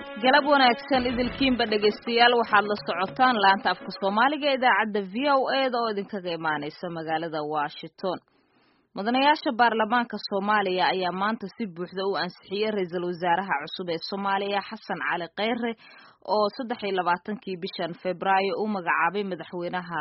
galab wanaagsan idilkiinba dhegaystayaal waxaad la socotaan laanta afka soomaaliga ee idaacadda v o e da oo idinkaga imaaneysa magaalada washington mudanayaasha baarlamaanka soomaaliya ayaa maanta si buuxda u ansixiyey ra-iisul wasaaraha cusub ee soomaaliya xasan cali kheyre oo saddex iyo labaatankii bishan februaayo u magacaabay madaxweynaha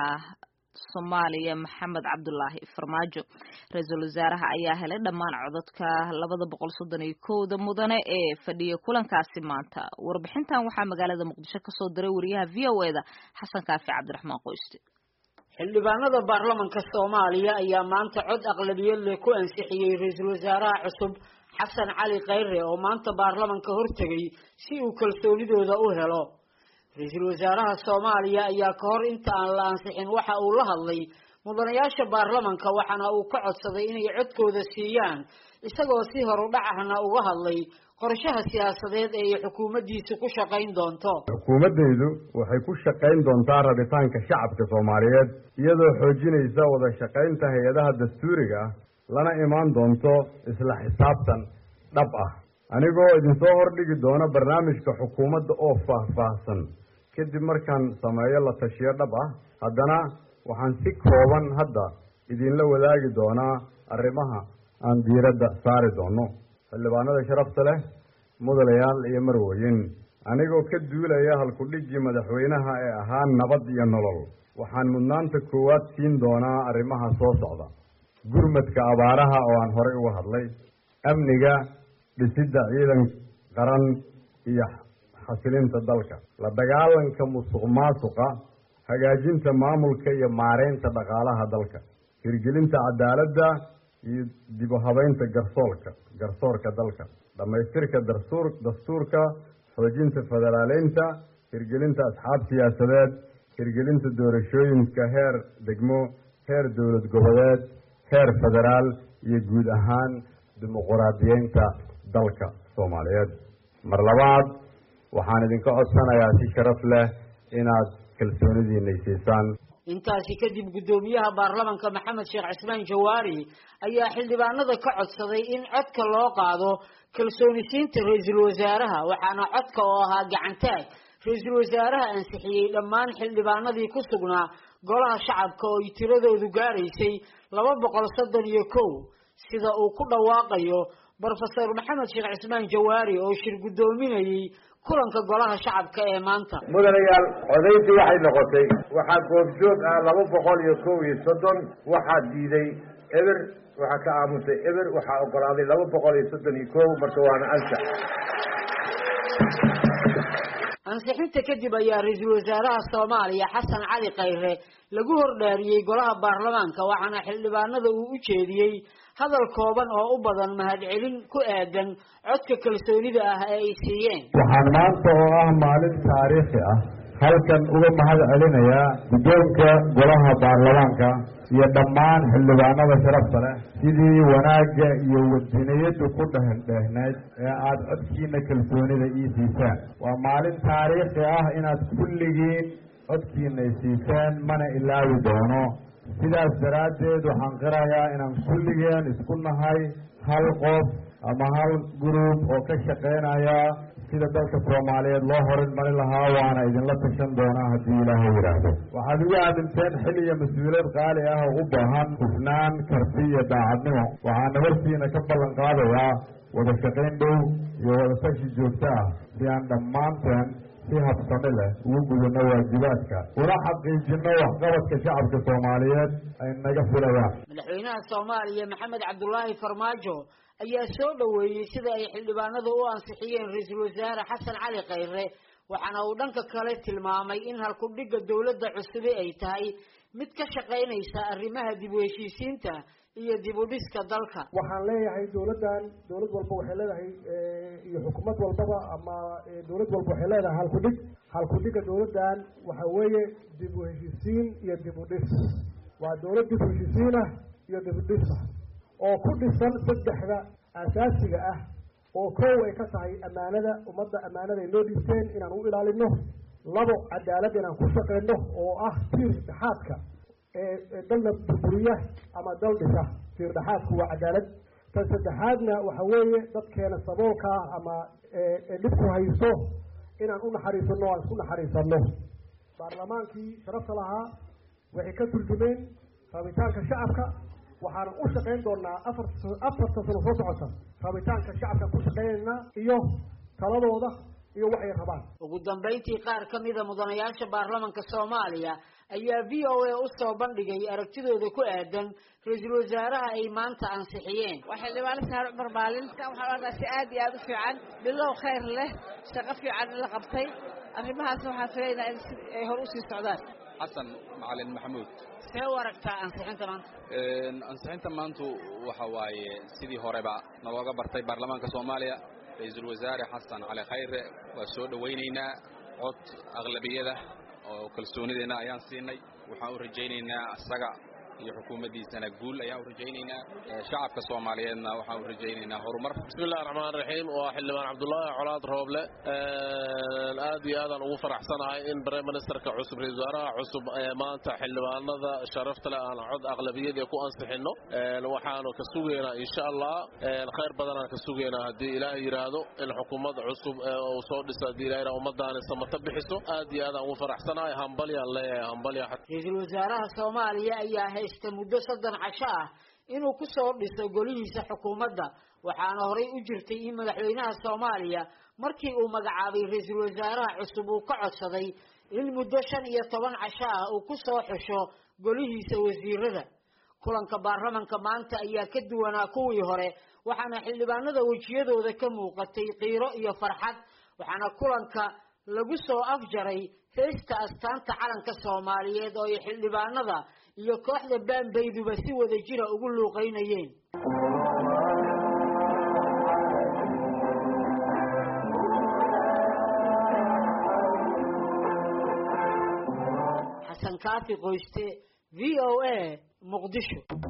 soomaaliya maxamed cabdulaahi farmaajo ra-iisul wasaaraha ayaa helay dhammaan codadka labada boqol soddon iyo kowda mudane ee fadhiya kulankaasi maanta warbixintan waxaa magaalada muqdisho kasoo diray wariyaha v o e da xasan kaafi cabdiraxmaan qoyste xildhibaanada baarlamanka soomaaliya ayaa maanta cod aqlabiyad leh ku ansixiyey ra-iisul wasaaraha cusub xasan cali kheyre oo maanta baarlamanka hortegay si uu kalsoonidooda u helo ra-iisul wasaaraha soomaaliya ayaa ka hor inta aan la ansixin waxa uu la hadlay mudanayaasha baarlamanka waxaana uu ka codsaday inay codkooda siiyaan isagoo si horudhac ahna uga hadlay qorshaha siyaasadeed ee ay xukuumaddiisu ku shaqayn doonto xukuumaddaydu waxay ku shaqayn doontaa rabitaanka shacabka soomaaliyeed iyadoo xoojinaysa wada shaqaynta hay-adaha dastuuriga ah lana imaan doonto isla xisaabtan dhab ah anigoo idinsoo hordhigi doona barnaamijka xukuumadda oo faahfaahsan kadib markaan sameeyo la tashiyo dhab ah haddana waxaan si kooban hadda idinla wadaagi doonaa arrimaha aan diiradda saari doono xildhibaanada sharafta leh mudanayaal iyo marweyn anigoo ka duulaya halkudhiggii madaxweynaha ee ahaa nabad iyo nolol waxaan mudnaanta koowaad siin doonaa arrimaha soo socda gurmadka abaaraha oo aan horey uga hadlay amniga dhisidda ciidan qaran iyo xasilinta dalka la dagaalanka musuq maasuqa hagaajinta maamulka iyo maareynta dhaqaalaha dalka hirgelinta cadaaladda iyo dib u habeynta garsoolka garsoorka dalka dhammaystirka dastuur dastuurka xoojinta federaaleynta hirgelinta asxaab siyaasadeed hirgelinta doorashooyinka heer degmo heer dowlad goboleed heer federaal iyo guud ahaan dimuquraadiyeynta dalka soomaaliyeed mar labaad waxaan idinka codsanayaa si sharaf leh inaad kalsoonidiinay siisaan intaasi kadib guddoomiyaha baarlamanka maxamed sheekh cismaan jawaari ayaa xildhibaanada ka codsaday in codka loo qaado kalsoonisiinta ra-iisul wasaaraha waxaana codka oo ahaa gacantaag ra-iisul wasaaraha ansixiyey dhammaan xildhibaanadii ku sugnaa golaha shacabka oo ay tiradoodu gaaraysay laba boqol soddon iyo kow sida uu ku dhawaaqayo brofesor maxamed sheekh cismaan jawaari oo shir guddoominayey kulanka golaha shacabka ee maanta mudanayaal codayntii waxay noqotay waxaa goobjoog ah laba boqol iyo kow iyo soddon waxaa diiday eber waxaa ka aamusay eber waxaa ogolaaday laba boqol iyo soddon iyo kow marka waana ansax ansixinta kadib ayaa ra-iisul wasaaraha soomaaliya xasan cali kheyre lagu hordhaariyey golaha baarlamaanka waxaana xildhibaanada uu u jeediyey hadal kooban oo u badan mahadcelin ku aadan codka kalsoonida ah ee ay siiyeen waxaan maanta oo ah maalin taariikhi ah halkan uga mahad celinayaa guddoonka golaha baarlamaanka iyo dhammaan xildhibaanada sharafta leh sidii wanaagga iyo wadiniyadu ku dhehendheehnayd ee aada codkiina kalsoonida ii siisaan waa maalin taariikhi ah inaad kulligiin codkiinay siiseen mana ilaawi doono sidaas daraaddeed waxaan qirayaa inaan kulligeen isku nahay hal qof ama hal gruub oo ka shaqaynaya sida dalka soomaaliyeed loo horinmarin lahaa waana idinla tashan doonaa haddii ilaahay yidhaahdo waxaad igu aaminteen xil iyo mas-uuliyad qaali ah oo u baahan hufnaan karti iyo daacadnimo waxaana hortiina ka ballan qaadayaa wada shaqayn dhow iyo wada tashi joogto ah si aan dhammaanteen si habsami leh ugu gudano waajibaadka una xaqiijino waxqabadka shacabka soomaaliyeed ay naga filayaan madaxweynaha soomaaliya maxamed cabdulaahi farmaajo ayaa soo dhoweeyey sida ay xildhibaanadu u ansixiyeen ra-iisul wasaare xasan cali kheyre waxaana uu dhanka kale tilmaamay in halkudhigga dowladda cusubi ay tahay mid ka shaqaynaysa arrimaha dib u heshiisiinta iyo dib u dhiska dalka waxaan leeyahay dowladdan dowlad walba waxay leedahay iyo xukuumad walbaba ama dowlad walba waxay leedahay halkudhig halkudhigga dowladdan waxa weeye dib u heshiisiin iyo dib u dhis waa dowlad dib u heshiisiin ah iyo dib u dhis ah oo ku dhisan saddexda asaasiga ah oo kow ay ka tahay ammaanada ummadda ammaanada ay noo dhiibteen inaan u ilaalino labo cadaalad inaan ku shaqeyno oo ah tiir dhexaadka ee dalna burburiya ama dal dhisa tiir dhexaadku waa cadaalad tan saddexaadna waxa weeye dadkeena saboolka ah ama dhibku haysto inaan u naxariisano aan isku naxariisano baarlamaankii sharafta lahaa waxay ka turjumeen rabitaanka shacabka waxaana u shaqayn doonaa afar afarta sano soo socota rabitaanka shacabka ku shaqeynaynaa iyo taladooda iyo waxay rabaan ugu dambayntii qaar ka mida mudanayaasha baarlamanka soomaaliya ayaa v o a usoo bandhigay aragtidooda ku aadan ra-iisul wasaaraha ay maanta ansixiyeen waa xildhibaano saar cumar maalinta waxaan arkaa si aad iyo aada u fiican bilow khayr leh shaqo fiican la qabtay arrimahaasna waxaan filaynaa in si ay hor usii socdaan xasan macalin maxamuud see u aragtaa ansixinta maanta ansixinta maantu waxa waaye sidii horeba nalooga bartay baarlamaanka soomaaliya ra-iisul wasaare xasan cali khayre waa soo dhowaynaynaa cod aqlabiyada oo kalsoonideenna ayaan siinay waxaan u rajaynaynaa isaga iyo xukuumaddiisana guul ayaan u rajaynaynaa shacabka soomaaliyeedna waxaan u rajaynaynaa horumar bismi illahi raxmaan raxiim waa xildhibaan cabdullaahi colaad rooble aad iyo aadaan ugu faraxsanahay in brime ministerka cusub ra-isul wasaaraha cusub ee maanta xildhibaanada sharafta leh aan cod aqlabiyadii ku ansixinno waxaanu ka sugaynaa insha allah khayr badanaan ka sugaynaa haddii ilaah yidhaahdo in xukuumad cusub uu soo dhiso haddii ilah yidhahdo ummadaani samata bixiso aad iyo aadaan ugu faraxsanahay hambalyaan leeyahay hambalya ra-iisul wasaaraha soomaaliya ayaa haysta muddo soddon casho ah inuu ku soo dhiso golihiisa xukuumadda waxaana horay u jirtay in madaxweynaha soomaaliya markii uu magacaabay ra-iisul wasaaraha cusub uu ka codsaday in muddo shan iyo toban casho ah uu ku soo xusho golihiisa wasiirada kulanka baarlamanka maanta ayaa ka duwanaa kuwii hore waxaana xildhibaanada wejiyadooda ka muuqatay qiiro iyo farxad waxaana kulanka lagu soo afjaray heesta astaanta calanka soomaaliyeed oo ay xildhibaanada iyo kooxda baanbayduba si wada jira ugu luuqaynayeen xasan kaafi qoyste v o a muqdisho